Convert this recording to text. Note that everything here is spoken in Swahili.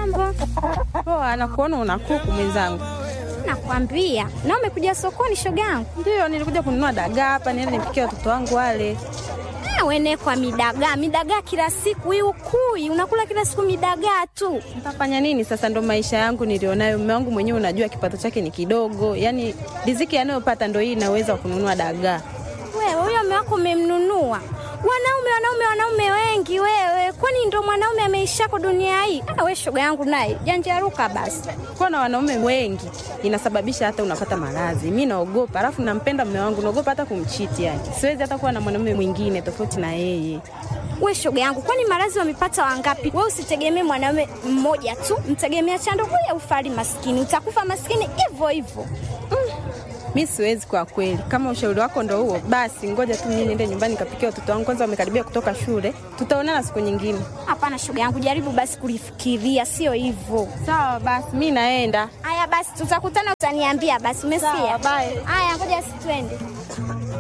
Mambo Poa, nakuona una kuku mwenzangu. nakwambia, na umekuja sokoni shoga yangu? Ndio, nilikuja kununua dagaa hapa niende nipikie watoto wangu wale. Ah, wene kwa midagaa midagaa kila siku, hii ukui unakula kila siku midagaa tu. Nitafanya nini sasa? Ndo maisha yangu nilionayo. Mume wangu mwenyewe unajua kipato chake ni kidogo, yaani riziki anayopata ndo hii inaweza kununua dagaa. Wewe huyo mume wako umemnunua? Wanaume wanaume wanaume wengi wewe, kwani ndo mwanaume ameishako dunia hii? Ah, we shoga yangu naye janjaruka basi. Kuwa na wanaume wengi inasababisha hata unapata maradhi. Mi naogopa, alafu nampenda mume wangu, naogopa hata kumchiti. Yani siwezi hata kuwa na mwanaume mwingine tofauti na yeye. We shoga yangu, kwani maradhi wamepata wangapi? We usitegemee mwanaume mmoja tu, mtegemea chando huya ufari maskini, utakufa maskini hivyo hivyo. Mi siwezi kwa kweli. Kama ushauri wako ndo huo, basi ngoja tu mimi niende nyumbani nikapikia watoto wangu, kwanza wamekaribia kutoka shule. Tutaonana siku nyingine. Hapana shoga yangu, jaribu basi kulifikiria, sio hivyo. Sawa basi, mi naenda. Haya basi, tutakutana, utaniambia basi. Umesikia? Sawa, bye. Haya, ngoja si twende.